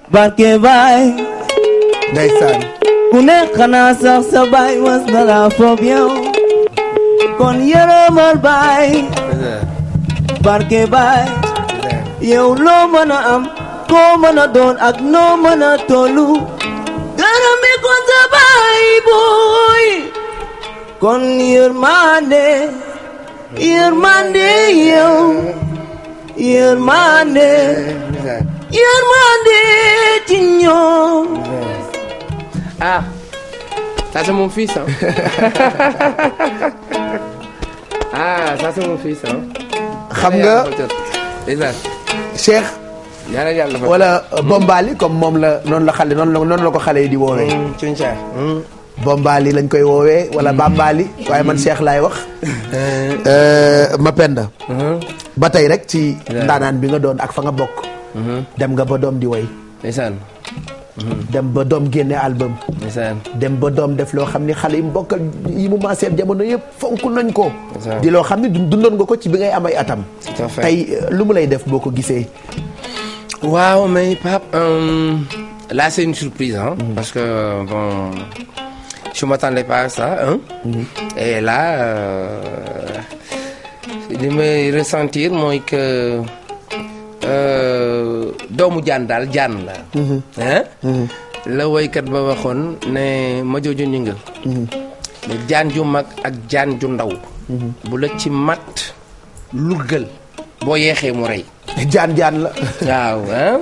barke baay ndeysaan ku ne xanaa sax sa baay was na la foof yow kon yërëmal baay barke baay yow loo mën a am koo mën a doon ak noo mën a tollu gërëmi ko sa baay booy kon yërmande yërmande yow yërmande yërmande ci ñoom Ah, ça c'est mon fils, hein. ah, ça c'est mon fils, hein. xam nga Déjà, Cheikh yàlla yàlla fa. wala Bombali comme moom la noonu la xale noonu la noonu la ko xale yi di woowee Cunca. Bombali lañ koy woowee wala Bambali waaye man Cheikh laay wax Euh, Mapenda ba tey rek ci ndaanaan bi nga doon ak fa nga bokk dem nga ba doom di woy Ndeysaan. dem ba doom génne album Ndeysaan. dem ba doom def loo xam ni xale yi mu bokkal yi mu maaseer jamono yëpp fonk nañ ko Ça. di loo xam ni dun- dundoon nga ko ci bi ngay am ay atam Tout à fait. tey euh, lu mu lay def boo ko gisee Waaw, mais Pape, euh, là c'est une surprise, hein, parce que bon, je m'attendais pas à ça, hein. Et là, euh, li may ressentir mooy que euh, doomu jaan daal jaan la. hein la woykat ba waxoon ne ma jooju ñu nga. ne jaan ju mag ak jaan ju ndaw. bu la ci mat luggal boo yeexee mu rey. jaan jaan la waaw ah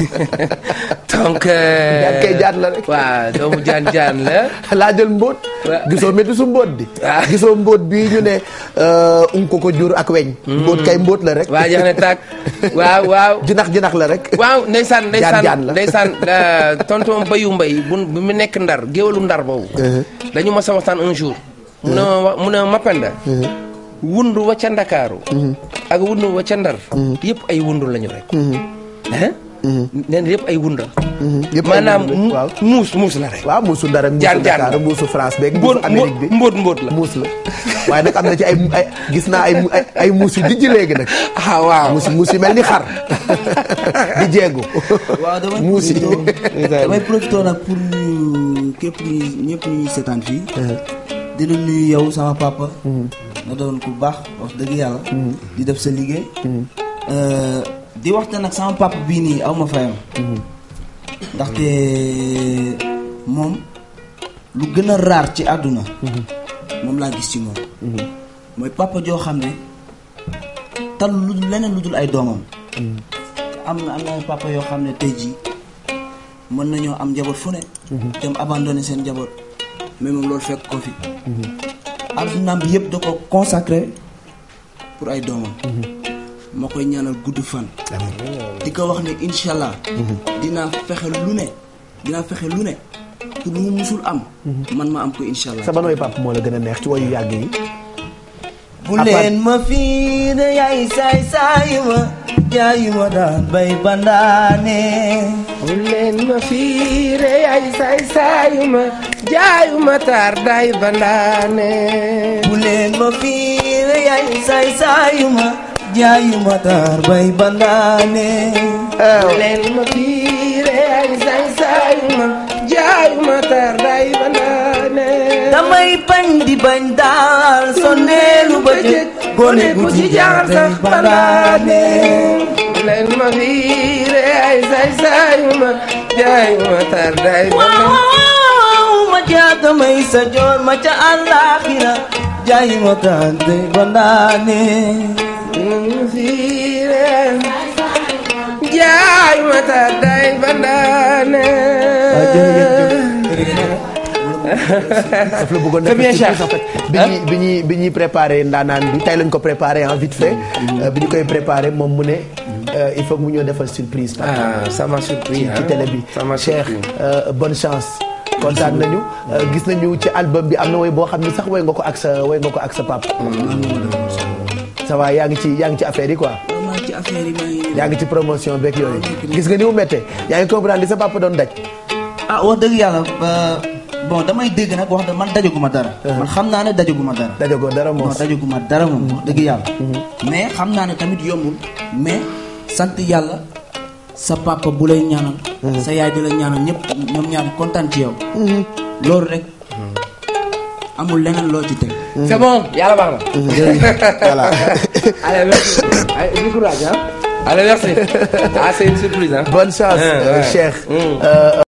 donc. jaan kay jaan la rek waaw doomu jaan jaan la. laa jël mbóot Wa- gisoo métti su mbóot di Ah. gisoo mbóot bii ñu ne un ko ko jur ak weñ mbóot kay mbóot la rek waa jeex na tàkk waaw waaw. jinax jinax la rek waaw ndeysaan ndeysaan jaan la. ndeysaan euh, tonton Bayu Mbay bu bu mu nekk ndar géwalu ndar boobu dañu ma sa waxtaan un jour mu ne ma mu ne ma Mapenda wundu wa ca ndakaaru ak wundu wa ca ndar yëpp ay wundu lañu rek hein nee na yëpp ay wunda yëpp ay maanaam mbóot la, mu- waaw muus muus la rek waaw muusu dara muusu Jaan jaan Dakar la. muusu France beeg mbóot muusu Amérique bi mbóot mbóot la muus la waaye nag am na ci ay ay gis naa ay ay ay muus yu dijj léegi nag ah waaw muus muus yu mel ni xar di jeegu waaw damay muus yi profité damay profité nag pour nuyu képp ñu ñëpp ñu ñuy seetaan fii di la nuyu yow sama papa nga doon ku baax wax dëgg yàlla di def sa liggéey Euh, di waxtaan nag sama papa bii nii aw ma fayam ndaxte moom lu gën a raar ci àdduna moom laa gis ci moom mooy papa joo xam ne tal lu dul leneen lu dul ay doomam am na am na papa yoo xam ne tey jii mën nañoo am njaboot fu ne dem abandonné seen njaboot mais moom loolu fekk ko fi addunaam bi yëpp da ko consacré pour ay doomam ma koy ñaanal gudd fan di ko wax ne incha allah dinaa fexe lu ne dinaa fexe lu ne pour lu mu musul am man ma am ko incha allah sa ban way papa moo la gën a neex ci wayu yàgg yi bu leen ma fii de yaay saay saayu ma jaayu ma daan bay bandaane bu leen ma fiire ay saay saayuma jaayuma taar day bandaane bu leen ma fii de yaay saay saayu ma jaayu ma daan bay bandaane bu leen ma fiire ay saay saayuma jaayuma taar day bandaane damay bañ di bañ daal sonneelu ba jëkk gone gu ci jaar day bandaane bu leen ma fiire ay saay saayuma jaayuma taar day bandaane waaw ma jaata may sa joor ma ca àllaaxira jaayu ma daan day bandaane jaay ma taar day bandaane daf la bëggoon C'est bien def cher. en fait bi ñuy bi ñuy bi ñuy préparé ndaanaan bi tey lañ ko préparé en vite fait Euh, bi ñu koy préparé moom mu ne euh, il faut que mu ñëw defal surprise papa ah ça m'a surpris ci hein. télé bi ça m'a Cheikh surpris euh, bonne chance kontaan nañu Euh, gis nañu ci album bi am na woy boo xam ni sax woy nga ko ak sa woy nga ko ak sa papa ça va yaa ngi ci yaa ngi ci affaire yi quoi maa ci affaire yi maa ngi yaa ngi ci promotion beeg yooyu gis nga ni mu méttee yaa ngi comprendre li sa papa doon daj ah wax dëgg yàlla ba- bon damay dégg nag wax dëgg man dajaguma dara. man xam naa ne dajaguma dara. dajagoo dara non moom dajaguma dara moom wax dëgg yàlla. mais xam naa ne tamit yombul mais sant yàlla sa papa bu lay ñaanal sa yaay di la ñaanal ñëpp ñoom ñaar kontaan ci yow loolu rek amul leneen loo ci teg c'est bon yàlla baax na. voilà allez merci. allez du courage hein. allez merci. ah c'est une surprise hein. bonne chance Ouais, euh, ouais. Cheikh Mm. Euh,